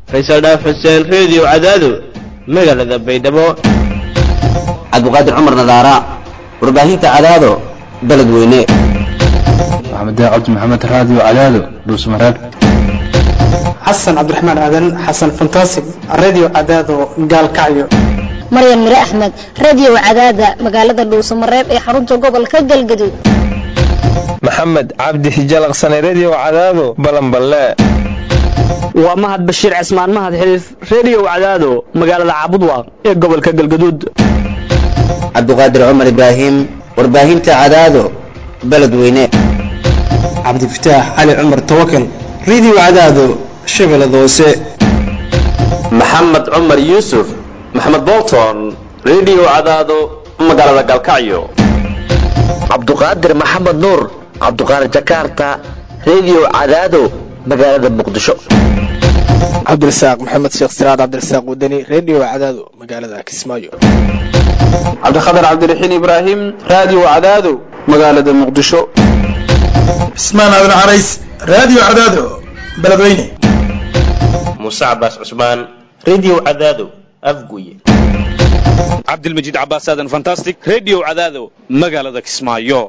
faysal dhaaf xuseen reediyo cadaado magaalada baydhabo cabdiqaadir cumar nadaara warbaahinta cadaado beled weyne maxamed cabdi maxamed raadiyo cadaado dhuusmareeb xasan cabdiraxmaan aadan xasan fantasig radio cadaado gaalkacyo maryan mire axmed radio cadaada magaalada dhuusamareeb ee xarunta gobolka galgaduud maxamed cabdi hijalaqsane redio cadaado balanballe waa mahad bashiir cismaan mahad xiliif redio cadaado magaalada caabudwaaq ee gobolka galgaduud cabdiqaadir cumar ibraahim warbaahinta cadaado beled weyne cabdifataax cali cumar tawakal radio cadaado shabeellada hoose maxamed cumar yuusuf maxamed bolton redio cadaado magaalada galkacyo cabduqaadir maxamed nuur cabduqaadir jakarta redio cadaado magaalada muqdisho cabdirasaaq maxamed sheekh siraad cabdirasaaq wadani redio cadaado magaalada kismaayo cabdikhatar cabdiraxiin ibraahim radio cadaado magaalada muqdisho cismaan aadan carays radio cadaado beledweyne muuse cabaas cusmaan redio cadaado afguye cabdilmajiid cabaas aadan fantastic redio cadaado magaalada kismaayo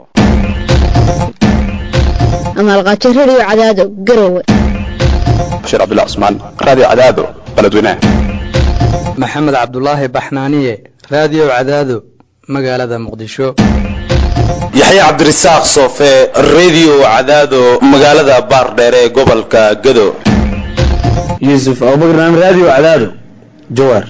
amaalqaajo redio cadaado garowe bashiir cabdullah cusmaan radio cadaado beledweyne maxamed cabdulaahi baxnaaniye radio cadaado magaalada muqdisho yaxya cabdirasaaq soofe redio cadaado magaalada baardheere ee gobolka gado yuusuf abubakar radio cadaado jawaar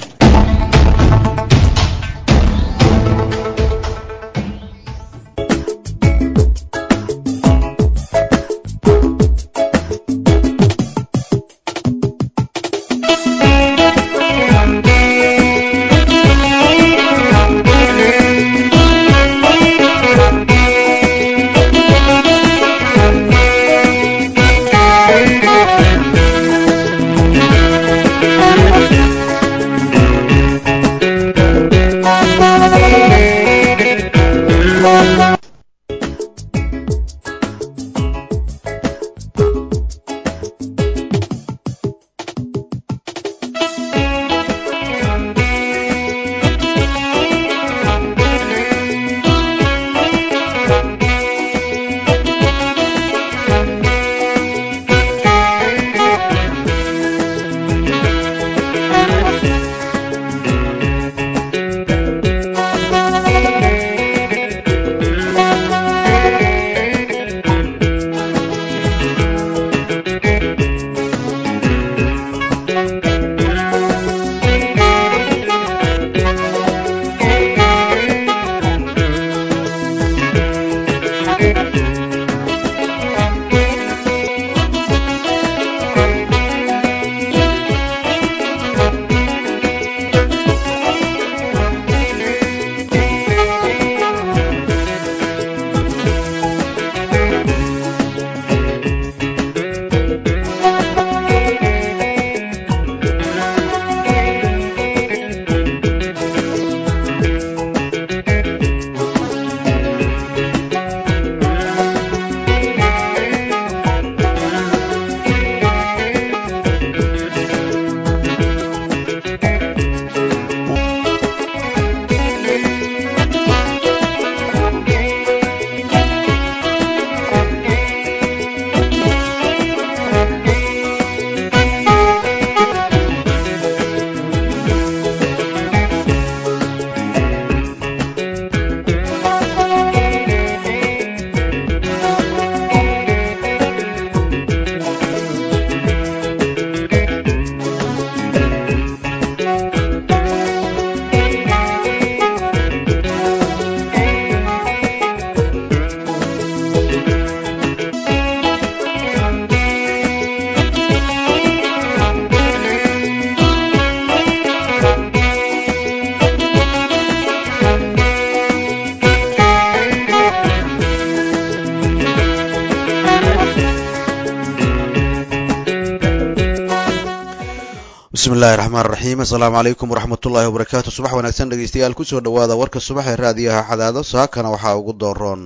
bismillahi raxmaan raxiim assalaamu calaykum waraxmatullaahi wabarakaatu subax wanaagsan dhegeystayaal kusoo dhawaada warka subax ee raadiyaha xadaado saakana waxaa ugu dooroon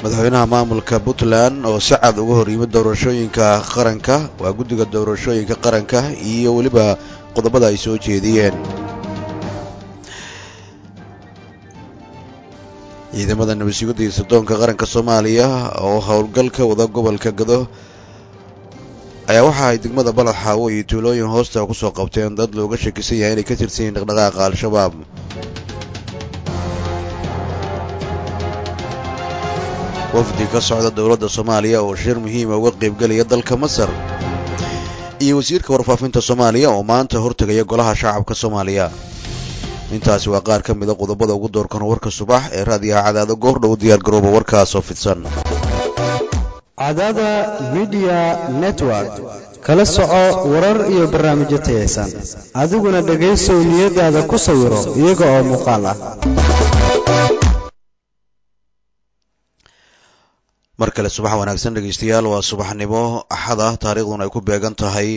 madaxweynaha maamulka puntland oo si cad uga hor yimid doorashooyinka qaranka waa guddiga doorashooyinka qaranka iyo weliba qodobada ay soo jeediyeen ciidamada nabadsugadda iyo sirdoonka qaranka soomaaliya oo howlgalka wada gobolka gado ayaa waxa ay degmada balad xaawo iyo tuulooyin hoosta kusoo qabteen dad looga shakisan yahay inay ka tirsan yihiin dhaqdhaqaaqa al-shabaab wafdi ka socda dowladda soomaaliya oo shir muhiima uga qaybgelaya dalka masar iyo wasiirka warfaafinta soomaaliya oo maanta hortegaya golaha shacabka soomaaliya intaasi waa qaar ka mida qodobada ugu doorkan warka subax ee raadiyaha cadaado goor dhow diyaar garooba warkaasoo fidsan cadaada midiya network kala soco warar iyo barnaamijyo tayaysan adiguna dhegaysow niyadaada ku sawiro iyaga oo muuqaal ah mar kale subax wanaagsan dhegaystayaal waa subaxnimo axad ah taariikhduna ay ku beegan tahay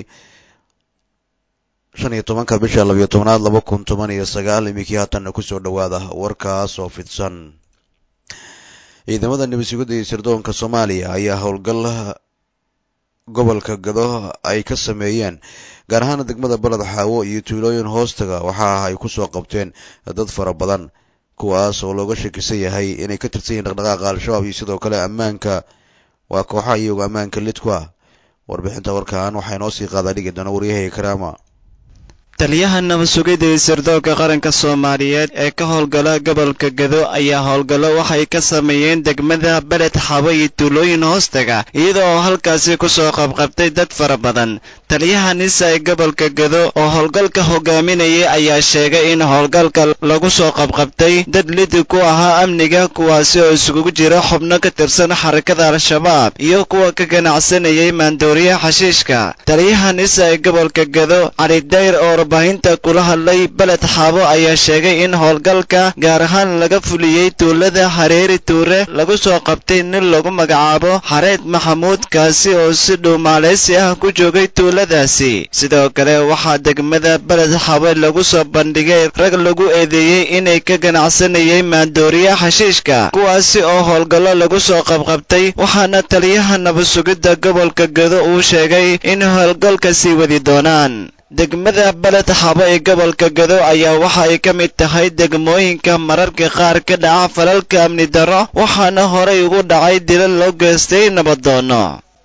shan iyo tobanka bisha labiyo tobnaad laba kun toban iyo sagaal iminkii haatanna kusoo dhowaada warkaas oo fidsan ciidamada nabadsugadda iyo sirdoonka soomaaliya ayaa howlgal gobolka gado ay ka sameeyeen gaar ahaan degmada baled xaawo iyo tuulooyin hoostaga waxa ay kusoo qabteen dad fara badan kuwaas oo looga shakisan yahay inay ka tirsan yihiin dhaqdhaqaaqa al-shabaab iyo sidoo kale ammaanka waa kooxaha iyago ammaanka lidku ah warbixinta warkan waxaa inoo sii qaadaa dhigi doona waryahayga karaama taliyaha nabad-sugidda iyo sirdoonka qaranka soomaaliyeed ee ka howlgala gobolka gado ayaa howlgallo waxay ka sameeyeen degmada beled xabo iyo tuulooyin hoostaga iyada oo halkaasi kusoo qabqabtay dad fara badan taliyaha nisa ee gobolka gado oo howlgalka hogaaminayay ayaa sheegay in howlgalka lagu soo qabqabtay dad lidi ku ahaa amniga kuwaasi oo isugu jira xubno ka tirsan xarakada al-shabaab iyo kuwa ka ganacsanayay maandooriyaha xashiishka taliyaha nisa ee gobolka gado cali dayr oo warbaahinta kula hadlay beled xaabo ayaa sheegay in howlgalka gaar ahaan laga fuliyey tuulada hareeri tuure lagu soo qabtay nin lagu magacaabo xareed maxamuud kaasi oo si dhow maaleysi ah ku joogay tuuladaasi sidoo kale waxaa degmada beled xaabo lagu soo bandhigay rag lagu eedeeyey inay ka ganacsanayay maandooriya xashiishka kuwaasi oo howlgallo lagu soo qabqabtay waxaana taliyaha nabad-sugidda gobolka gado uu sheegay in howlgalka sii wadi doonaan degmada beled xabo ee gobolka gado ayaa waxa ay ka mid tahay degmooyinka mararka qaar ka dhaca falalka amni darro waxaana horay ugu dhacay dilal loo geystay nabadoono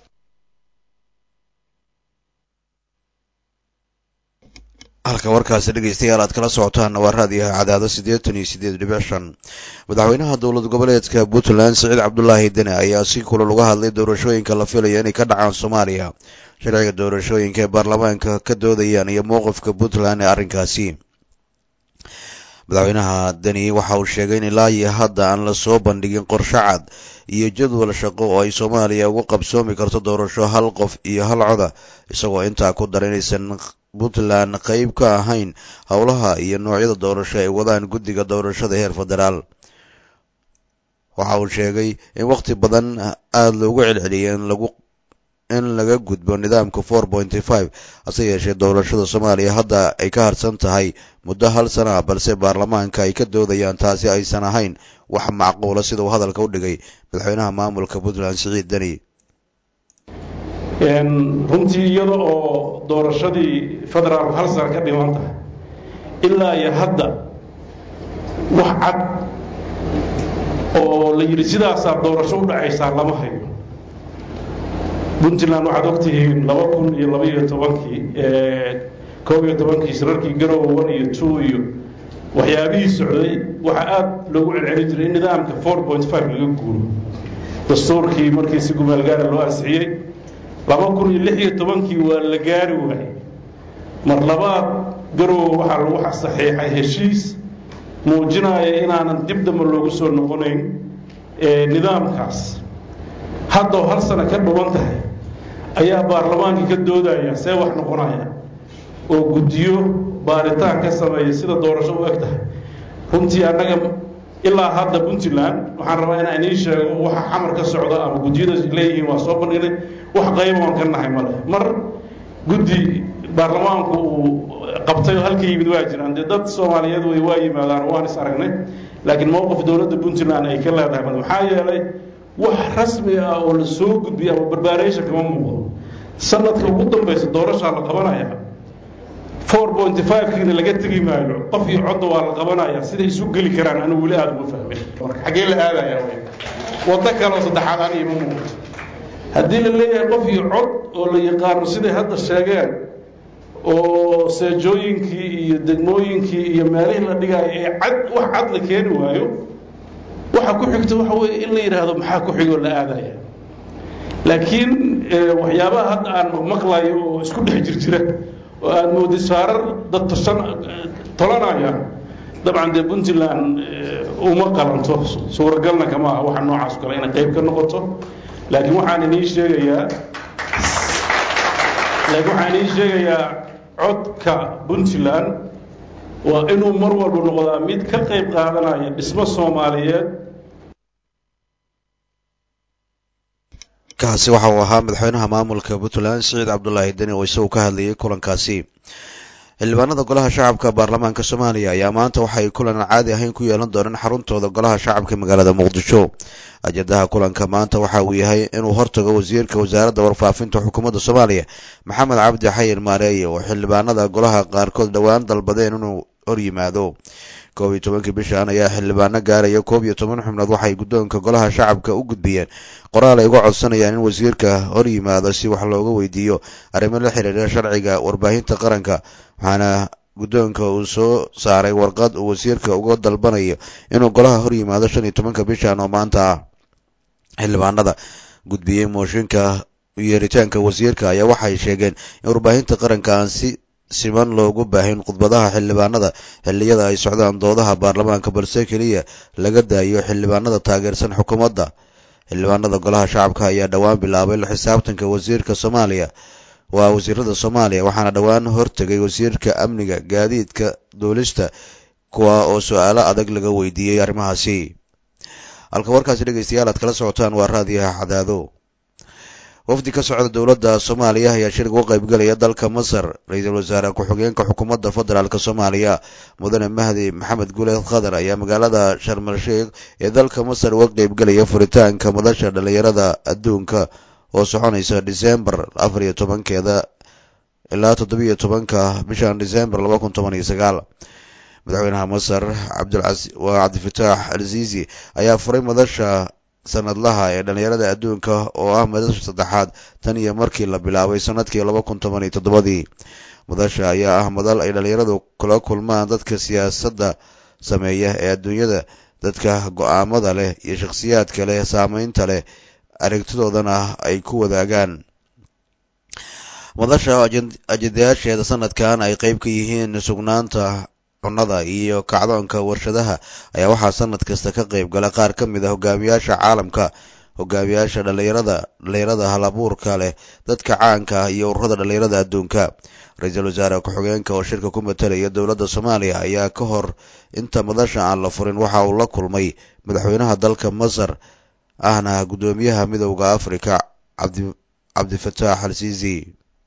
halka warkaasi dhegaystayaal aad kala socotaan waa raadiyaha cadaado siddeetan iyo siddeed dhibic shan madaxweynaha dowlad goboleedka puntland siciid cabdulaahi dene ayaa si kulal uga hadlay doorashooyinka la filaya inay ka dhacaan soomaaliya sharciga doorashooyinka ee baarlamaanka ka doodayaan iyo mowqifka puntland ee arrinkaasi madaxweynaha deni waxa uu sheegay in ilaa iyo hadda aan lasoo bandhigin qorshe cad iyo jadwal shaqo oo ay soomaaliya ugu qabsoomi karto doorasho hal qof iyo hal coda isagoo intaa ku dara inaysan puntland qayb ka ahayn howlaha iyo noocyada doorasho ay wadaan guddiga doorashada heer federaal waxa uu sheegay in wakhti badan aada loogu celceliyay in lagu in laga gudbo nidaamka four pointy five hase yeeshee doorashada soomaaliya hadda ay ka harsan tahay muddo hal sana ah balse baarlamaanka ay ka doodayaan taasi aysan ahayn wax macquula sida uu hadalka u dhigay madaxweynaha maamulka puntland siciid deni runtii iyada oo doorashadii federaalku hal sana ka dhiman tahay ilaa iyo hadda wax cad oo la yidhi sidaasaa doorasho u dhacaysaa lama hayo puntland waxaad ogtihiin laba kun iyo labaiyo tobankii koob iyo tobankii shirarkii garowe one iyo two iyo waxyaabihii socday waxaa aada loogu celcelin jiray in nidaamka four point five laga guuro dastuurkii markii si gumaalgaara loo ansixiyey laba kun iyo lix iyo tobankii waa la gaari waayey mar labaad garowe waxaa lagu saxiixay heshiis muujinaya inaanan dib dambe loogu soo noqonayn nidaamkaas haddao hal sano ka dhuban tahay ayaa baarlamaankii ka doodaya see wax noqonaya oo guddiyo baaritaan ka sameeya sida doorasho u eg tahay runtii annaga ilaa hadda puntland waxaan rabaa inaan inii sheego waxa xamar ka socda ama guddiyada leeyihiin waa soo bandhignay wax qayba waan ka nahay male mar guddi baarlamaanku uu qabtay oo halka yimid waa jiraan dee dad soomaaliyeed way waa yimaadaan waan is aragnay laakiin mowqif dowladda puntland ay ka leedahay male maxaa yeelay wax rasmi ah oo la soo gudbiya ama barbaaraysa kama muuqdo sanadka ugu dambaysa doorashaa la qabanaya four point five kiina laga tegi maayo qof iyo codda waa la qabanaya siday isu geli karaan anigu weli aada uma fahmin marka xaggee la aadaya wey waddo kaleoo saddexaad aniga ma muuqato haddii la leeyahay qof iyo cod oo la yaqaano siday hadda sheegeen oo seejooyinkii iyo degmooyinkii iyo meelihii la dhigaayo ee cad wax cad la keeni waayo waxa ku xigta waxa weeye in la yidhaahdo maxaa ku xigoo la aadaya laakiin waxyaabaha hadda aan maqmaqlayo oo isku dhex jirjira oo aada moodid saarar dad toshan tolanaya dabcan dee puntland uma qalanto suuragalna kama aha waxa noocaas kale inay qayb ka noqoto laakiin waxaan idiin sheegayaa laakiin waxaan idiin sheegayaa codka puntland waa inuu mar walba noqdaa mid ka qayb qaadanaya dhismo soomaaliyeed kaasi waxa uu ahaa madaxweynaha maamulka puntland siciid cabdulaahi deni oo isagu ka hadlayay kulankaasi xildhibaanada golaha shacabka baarlamaanka soomaaliya ayaa maanta waxay kulan aan caadi ahayn ku yeelan doonaan xaruntooda golaha shacabka magaalada muqdisho ajadaha kulanka maanta waxa uu yahay inuu hortago wasiirka wasaaradda warfaafinta xukuumadda soomaaliya maxamed cabdi xayin maareeye oo xildhibaanada golaha qaarkood dhowaan dalbadeen inuu hor yimaado koob iyo tobankii bishan ayaa xildhibaano gaaraya koob iyo toban xubnood waxay guddoonka golaha shacabka u gudbiyeen qoraal ay uga codsanayaan in wasiirka hor yimaado si wax looga weydiiyo arrimo la xiriira sharciga warbaahinta qaranka waxaana guddoonka uu soo saaray warqad uu wasiirka uga dalbanayo inuu golaha hor yimaado shan iyo tobanka bishan oo maanta ah xildhibaanada gudbiyey mooshinka yeeritaanka wasiirka ayaa waxay sheegeen in warbaahinta qaranka aan si siman loogu baahin khudbadaha xildhibaanada xilliyada ay socdaan doodaha baarlamaanka balse keliya laga daayo xildhibaanada taageersan xukuumadda xildhibaanada golaha shacabka ayaa dhowaan bilaabay la xisaabtanka wasiirka soomaaliya waa wasiirada soomaaliya waxaana dhowaan hortegay wasiirka amniga gaadiidka duulista kuwa oo su-aalo adag laga weydiiyey arrimahaasi halka warkaasi dhegeystayaal aad kala socotaan waa raadiyaha cadaado wafdi ka socda dowladda soomaaliya ayaa shir uga qaybgalaya dalka masar ra-iisul wasaare ku-xigeenka xukuumadda federaalk soomaaliya mudane mahdi maxamed guleed khadar ayaa magaalada sharmal sheikh ee dalka masar uga qaybgalaya furitaanka madasha dhalinyarada adduunka oo soconaysa disembar afar iyo tobankeeda ilaa toddobiyo tobanka bishan disembar laba kun toban iyo sagaal madaxweynaha masar waa cabdifataax alzizi ayaa furay madasha sanadlaha ee dhalinyarada adduunka oo ah madasha saddexaad tan iyo markii la bilaabay sanadkii laba kun toban iyo toddobadii madasha ayaa ah madal ay dhalinyaradu kula kulmaan dadka siyaasadda sameeya ee adduunyada dadka go-aamada leh iyo shakhsiyaadka leh saameynta leh aragtidoodana ay ku wadaagaan madasha ajendayaasheeda sanadkan ay qeyb ka yihiin sugnaanta cunnada iyo kacdoonka warshadaha ayaa waxaa sanad kasta ka qayb gala qaar ka mid a hogaamiyaasha caalamka hogaamiyaasha dhalinyarada dhalinyarada halabuurka leh dadka caanka ah iyo ururada dhalinyarada adduunka ra-iisul wasaare ku-xigeenka oo shirka ku matalaya dowladda soomaaliya ayaa ka hor inta madasha aan la furin waxa uu la kulmay madaxweynaha dalka masar ahna guddoomiyaha midowda africa cabdi cabdifataax al siisi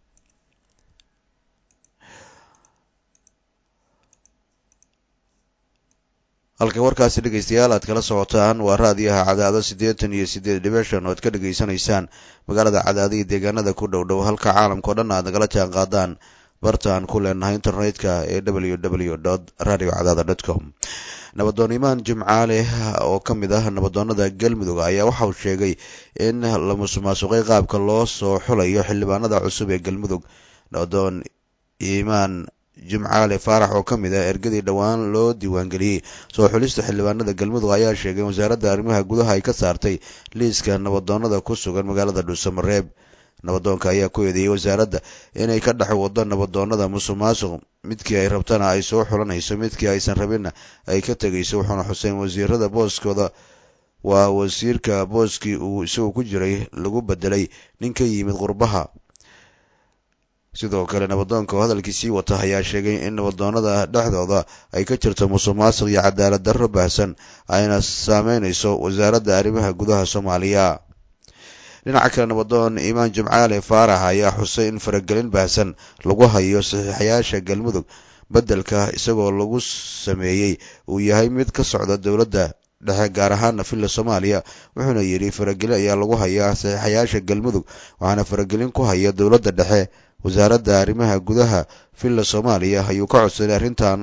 halka warkaasi dhegeystayaal aad kala socotaan waa raadiyaha cadaado siddeetan iyo siddeed dhibishan oo aad ka dhegaysanaysaan magaalada cadaado iyo deegaanada ku dhow dhow halka caalamkao dhan aad nagala jaan qaadaan bartaan ku leenahay internetka ee w w dot radio cadaada dot com nabadoon imaan jimcaale oo ka mid ah nabadoonada galmudug ayaa waxa uu sheegay in la musuqmaasuqay qaabka loo soo xulayo xildhibaanada cusub ee galmudug nabadoon imaan jimcaale faarax oo ka mid ah ergadii dhowaan loo diiwaangeliyey soo xulista xildhibaanada galmudug ayaa sheegay in wasaaradda arrimaha gudaha ay ka saartay liiska nabadoonada ku sugan magaalada dhuusamareeb nabadoonka ayaa ku eedeeyey wasaaradda inay ka dhex wado nabadoonada musuq maasuq midkii ay rabtana ay soo xulanayso midkii aysan rabinna ay ka tegayso wuxuuna xuseen wasiirada booskooda waa wasiirka booskii uu isagu ku jiray lagu bedelay nin ka yimid qurbaha sidoo kale nabadoonka oo hadalkiisii wata ayaa sheegay in nabadoonada dhexdooda ay ka jirto musuq maasuq iyo cadaalad darro baahsan ayna saameynayso wasaaradda arrimaha gudaha soomaaliya dhinaca kale nabadoon imaan jimcaale faarax ayaa xusay in faragelin baahsan lagu hayo saxiixayaasha galmudug beddelka isagoo lagu sameeyey uu yahay mid ka socda dowladda dhexe gaar ahaana villa soomaaliya wuxuuna yidhi faragelin ayaa lagu hayaa saxiixayaasha galmudug waxaana faragelin ku haya dowladda dhexe wasaaradda arrimaha gudaha villa soomaaliya ayuu ka codsaday arrintan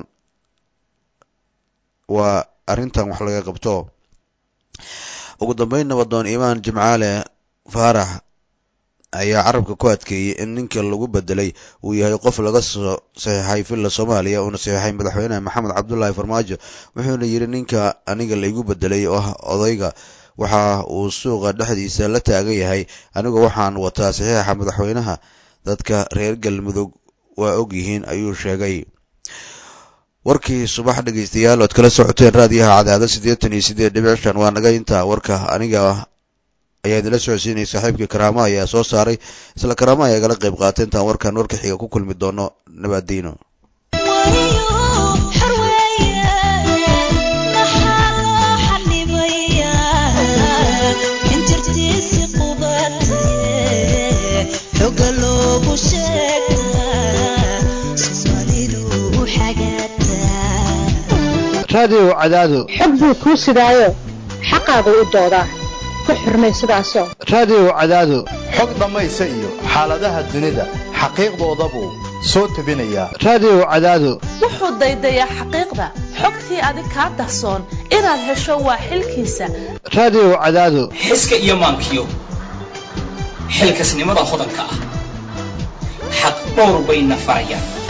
waa arrintan wax laga qabto ugu dambeyn nabadoon imaan jimcaale faarax ayaa carabka ku adkeeyey in ninka lagu bedelay uu yahay qof laga soo saxiixay villa soomaaliya uuna saxiixay madaxweyne maxamed cabdulaahi farmaajo wuxuuna yidhi ninka aniga laygu bedelay oo ah odayga waxa uu suuqa dhexdiisa la taagan yahay anigu waxaan wataa saxiixa madaxweynaha dadka reer galmudug waa og yihiin ayuu sheegay warkii subax dhegeystayaal ood kala socoteen raadiyaha cadaado siddeetan iyo siddeed dhibic shan waa naga intaa warka aniga ayaa idinla socodsiinaya saaxiibkii karaama ayaa soo saaray isla karaama ayaa igala qayb qaatay intaan warkan warka xiga ku kulmi doono nabaadiino raadiyow cadaado xog buu kuu sidaayo xaqaagu u doodaa ku xurmay sidaasoo raadiyow cadaado xog dhammaysa iyo xaaladaha dunida xaqiiqdoodabuu soo tebinayaa raadiyow cadaado wuxuu daydayaa xaqiiqda xogtii adig kaa dahsoon inaad hesho waa xilkiisa raadiyow cadaado xiska iyo maankiyo xilkasnimada hodanka ah xaq dhowr bayna farayaan